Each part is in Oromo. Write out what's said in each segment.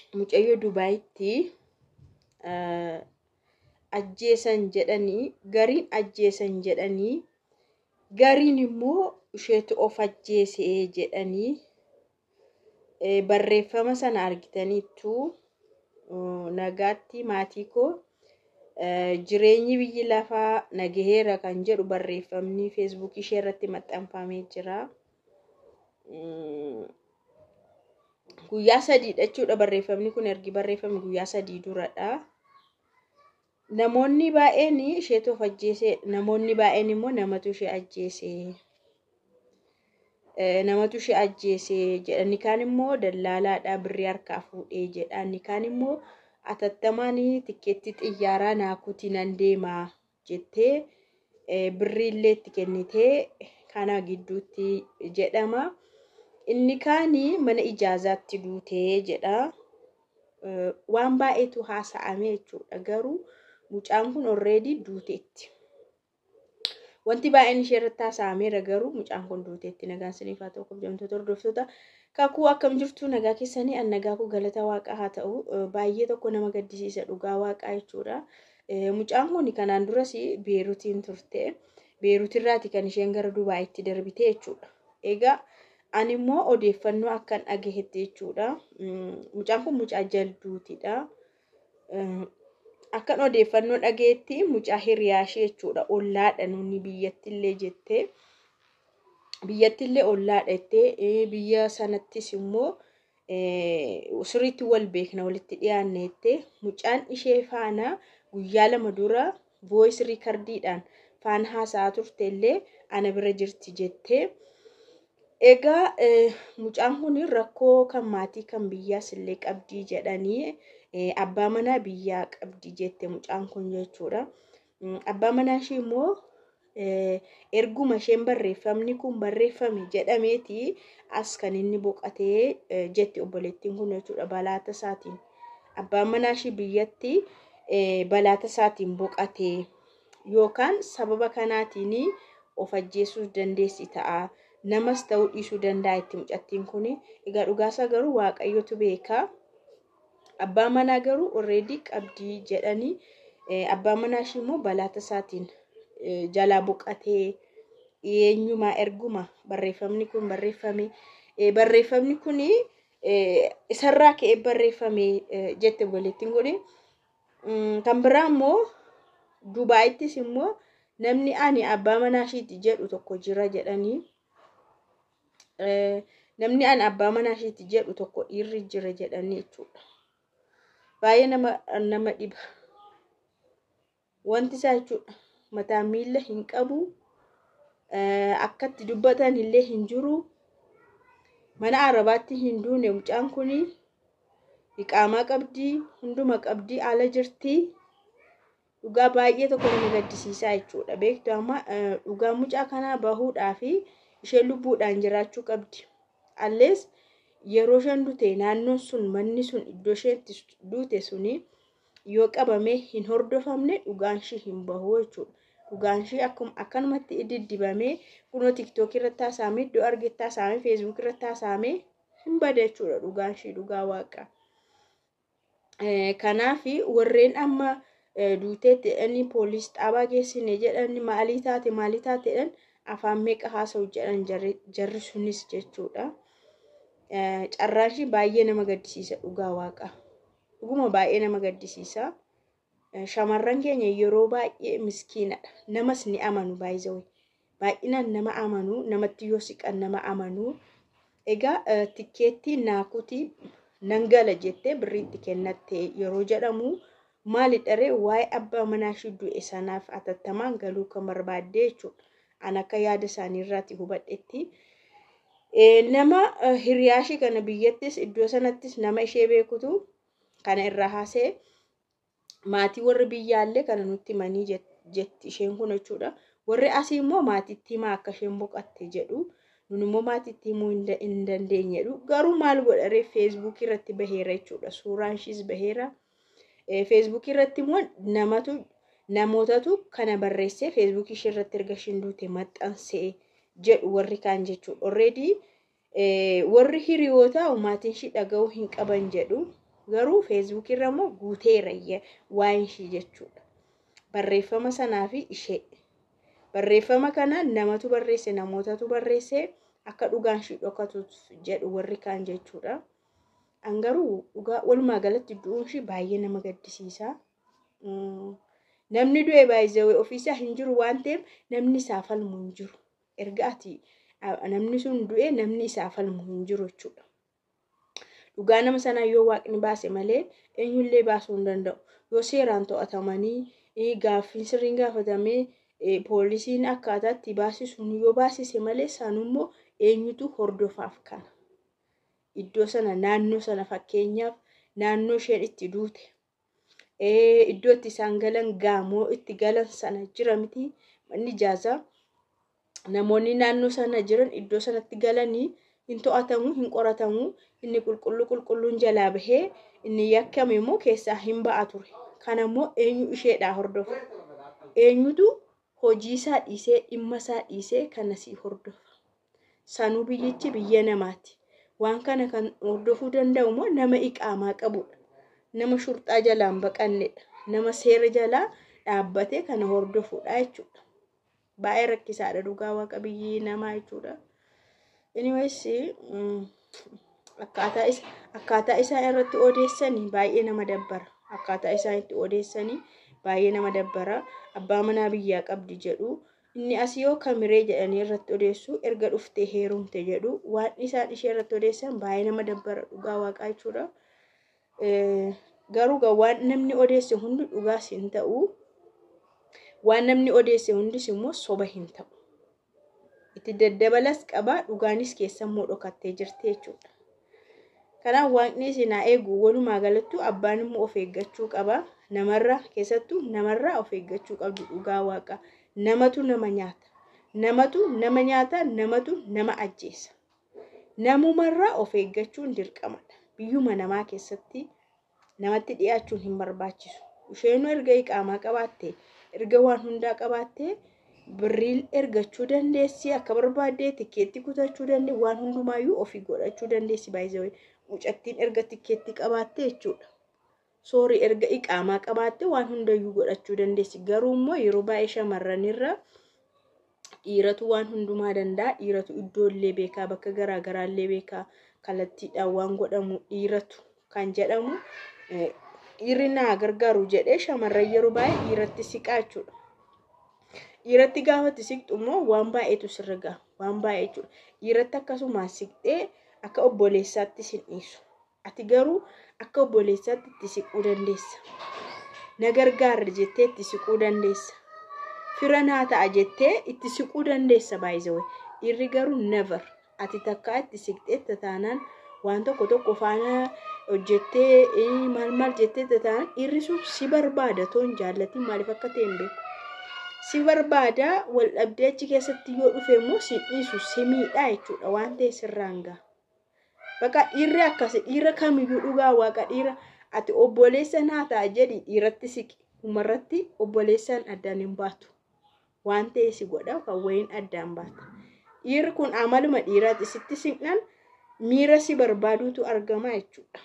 mucayyoo Dubaayitti ajjeesan jedhanii gariin ajjeesan jedhanii gariin immoo isheetu of ajjeese jedhanii barreeffama sana argitaniittu nagaatti maatii koo jireenyi biyyi lafaa nagaheera kan jedhu barreeffamni feesbuukii ishee irratti maxxanfamee jira. Guyyaa sadiidha jechuudha barreeffamni kun ergi barreeffame guyyaa sadii duradha. Namoonni baay'een isheetu of ajjeese namoonni baay'een immoo namatu ishee ajjeese. Namatu ishee ajjeese jedhani kaan immoo dallaalaadha birrii harkaa fuudhee jedha inni kaan immoo atattamaan tikkeetti xiyyaaraa naakuti nan deema jettee birrii itti kennitee kana gidduutti jedhama. Inni kaan mana ijaazaatti duutee jedha. Waan baay'eetu haasa'ame jechuudha garuu mucaan kun already duuteetti. Wanti baay'een ishee irratti haasa'ameera garuu mucaan kun duuteetti nagaan isiniif haa ta'u kabajamtoota hordoftoota. Kakuu akkam jirtu nagaa keessanii an nagaa koo galata waaqaa haa ta'u baay'ee tokko nama gaddisiisa dhugaa waaqaa jechuudha. Mucaan kun kanaan duras beerutiin turte. Beerutirraati kan isheen gara Dubaayitti darbite jechuudha. Egaa ani immoo odeeffannoo akkan dhagahetti jechuudha. Mucaan kun mucaa jalduutidha. Akkan odeeffannoo dhagayetti mucaa hiriyaa ishee jechuudha. Ollaadha nuni biyyattillee jettee. Biyyattillee ollaadha jettee biyya sanattis immoo sirriitti wal beekna walitti dhiyaanne jettee mucaan ishee faana guyyaa lama dura voice riikardiidhaan faana haasa'aa turte illee ana bira jirti jettee. Egaa mucaan kun rakkoo kan maatii kan biyyaas illee qabdii jedhanii abbaa manaa biyyaa qabdi jette mucaan kun jechuudha. Abbaa manaa ishee immoo erguma isheen barreeffamni kun barreeffame jedhameeti as kan inni boqatee jetti obboleettiin kun jechuudha balaata isaatiin. Abbaan manaa ishee biyyatti balaata isaatiin boqatee yookaan sababa kanaatiin of ajjeessuus dandeessi ta'a. Namas ta'uu dhiisuu danda'a itti mucattiin kun. Egaa dhugaasaa garuu waaqayyotu beeka. Abbaa manaa garuu already qabdii jedhanii abbaan manaa ishee immoo balaata isaatiin jalaa boqatee eenyumaa erguma barreeffamni kun barreeffame. Barreeffamni kun isarraa ka'ee barreeffame jette obboleettiin kun. Kan biraa immoo Dubaayittis immoo namni ani abbaa manaa isheeti jedhu tokko jira jedhanii. Namni ani abbaa manaa isheeti jedhu tokko dhiirri jira jedhanii jechuudha. Baay'ee nama nama dhiba. Wanti isaa jechuudha mataa miila hin qabu. Akkatti dubbatan illee hin jiru. Mana arabaatti hin duune mucaan kun iqaamaa qabdii hunduma qabdii ala jirti. Dhugaa baay'ee tokko nama gaddisiisaa jechuudha. Beektu amma dhugaa mucaa kanaa bahuudhaa fi isheen lubbuudhaan jiraachuu qabdi. Allees yeroo isheen duute naannoon sun manni sun iddoo isheen itti duute suni yoo qabamee hin hordofamne dhugaan ishee hin bahu jechuudha. Dhugaan ishee akkuma akkanumatti diddibamee kunoo tiktookii irratti haasa'amee iddoo argetti haasa'amee feesbuukii irratti haasa'amee hin bada jechuudha dhugaan ishee dhugaa waaqa. Kanaaf warreen amma duuteetti jedhanii poolis xaabaa geessine jedhanii maalii taate maalii taate jedhan afaan meeqa haasa'u jedhan jarri sunis jechuudha. Carraan ishee baay'ee nama gaddisiisa dhugaa waaqa. Dhuguma baay'ee nama gaddisiisa. Shamarran keenya yeroo baay'ee miskiinadha. Namas ni amanu baay'isawee. Baay'inaan nama amanu namatti yoo siqan nama amanu. Egaa tikkeettii naakutii nan gala jettee birriitti kennatte yeroo jedhamu maali dharee waa'ee abbaa manaa ishee du'e sanaaf atattamaan galuu kan barbaadde jechuudha. An akka yaada isaanii irraati hubadhetti. Nama hiriyaa ishee kana biyyattis iddoo sanattis nama ishee beekutu kana irraa haasee maatii warri biyyaallee kana nutti himanii jetti isheen kun jechuudha. Warri asii immoo maatiitti himaa akka isheen boqatte jedhu. Nun immoo maatiitti himuu hin dandeenyedhu. Garuu maal godharee feesbuukii irratti baheera jechuudha. Suuraan ishees baheera. Feesbuukii irratti immoo namatu namootatu kana barreessee feesbuukii ishee irratti erga isheen duute maxxansee jedhu warri kaan jechuudha. Already warri hiriyoota maatiin ishee dhaga'uu hin qaban jedhu. garuu feesbuukii irra immoo guuteera waa'een ishii jechuudha barreeffama sanaa fi ishee barreeffama kana namatu barreesse namootatu barreesse akka dhugaan ishii dhokatuuf jedhu warri kaan jechuudha. An garuu dhugaa walumaa galatti du'uun ishii baay'ee nama gaddisiisa. Namni du'e baay'ee ofiisaa hin jiru waan ta'eef namni isaa falmu hin jiru. Erga ati namni sun du'e namni isaa falmu hin jiru jechuudha. Dhugaa nama sanaa yoo waaqni baase malee eenyullee baasuu hin danda'u. Yoo seeraan to'atamanii gaaffiin sirriin gaafatamee poolisiin akkaataa itti baasisuun yoo baasise malee sanummoo eenyutu hordofaaf kana. Iddoo sana naannoo sana fakkeenyaaf naannoo isheen itti duute iddoo itti isaan galan gaamoo itti galan sana jira miti manni ijaazaa namoonni naannoo sana jiran iddoo sanatti galanii hin to'atamu hin qoratamu inni qulqulluu qulqulluun jalaa bahee inni yakkame immoo keessaa hin ba'a ture kanammoo eenyu isheedhaa hordofa eenyutu hojii isaa dhiisee dhimma isaa dhiisee kanasii hordofa sanuu biyyichi biyya namaati waan kana kan hordofuu danda'u immoo nama iqaamaa qabudha nama shurxaa jalaan baqannedha nama seera jalaa dhaabbatee kana hordofudha jechuudha baay'ee rakkisaadha dhugaa waaqa biyyi namaa jechuudha. Anyways, akkaataa isa akkaataa isaan irratti odeessanii baay'ee nama dabbara. Akkaataa isaan itti odeessanii baay'ee nama dabbara. Abbaa manaa biyyaa qabdi jedhu inni asii yoo kamiree jedhanii irratti odeessu erga dhuftee heerumte jedhu waan isaan ishee irratti odeessan baay'ee nama dabbara dhugaa waaqaa jechuudha. Garuu waan namni odeesse hundi dhugaas hin ta'u. Waan namni odeesse hundis immoo soba hin ta'u. itti daddabalas qaba dhugaanis keessammoo dhokattee jirti jechuudha. Kanaaf waaqni isin haa eegu walumaa galattu abbaan immoo of eeggachuu qaba. Namarraa keessattuu namarraa of eeggachuu qabdu dhugaa waaqa. Namatu nama nyaata. Namatu nama nyaata namatu nama ajjeesa. Namumarraa of eeggachuun dirqamadha. Biyyuma namaa keessatti namatti dhiyaachuun hin barbaachisu. Isheenuu erga iqaamaa qabaattee erga waan hundaa qabaattee birrii ergachuu dandeessi akka barbaadde tikkeetti kutachuu dandeessi waan hundumaayyuu ofii godhachuu dandeessi baay'ee mucattiin erga tikkeetti qabaatte jechuudha. Soorii erga iqaamaa qabaatte waan hundayyuu godhachuu dandeessi garuu immoo yeroo baay'ee shamarranirra dhiiratu waan hundumaa danda'a dhiiratu iddoollee beekaa bakka garaagaraallee beekaa kallattiidhaan waan godhamu dhiiratu kan jedhamu dhiirri naa gargaaru jedhee shamarran yeroo baay'ee dhiiratti siqaa jechuudha. dhiiratti gaafatti siqxu immoo waan baay'eetu sirra gaha waan baay'ee jechuudha dhiiratti akkasumas siqxee akka obboleessaatti sin dhiisu ati garuu akka obboleessaatti itti siquu dandeessa na gargaarra jettee itti siquu dandeessa fira naa ta'a jettee itti siquu dandeessa baay'isawee dhiirri garuu never ati takkaa itti siqxee taanaan waan tokko tokko faana hojjettee maal maal jettee taanaan dhiirri sun si barbaada toon jaallatiin maaliif akka ta'e hin beeku. si barbaada wal dhabdee achi keessatti yoo dhufe immoo si dhiisu si miidhaa jechuudha waan ta'e sirraan gaha. Bakka dhiirri akkasi dhiira kamiyyuu dhugaa waaqa dhiira ati obboleessa naa ta'a jedhi dhiiratti siqi dhumarratti obboleessaan addaan hin baatu waan ta'e si godha kan wayiin addaan baata. Dhiirri kun amaluma dhiiraati sitti siqnan miira si barbaaduutu argama jechuudha.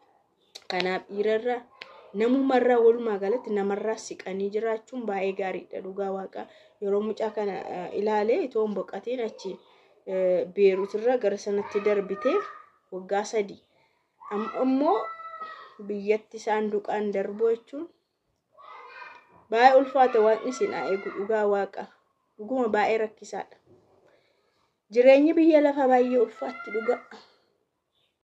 Kanaaf dhiirarraa namumarraa walumaa galatti namarraa siqanii jiraachuun baay'ee gaariidha dhugaa waaqaa yeroo mucaa kana ilaalee itoo hin boqatiin achi beeruutirra gara sanatti darbitee waggaa sadii ammoo biyyatti saanduqaan darbu jechuun baay'ee ulfaata waaqni isin haa eegu dhugaa waaqa dhuguma baay'ee rakkisaadha jireenyi biyya lafa baay'ee ulfaatti dhugaa.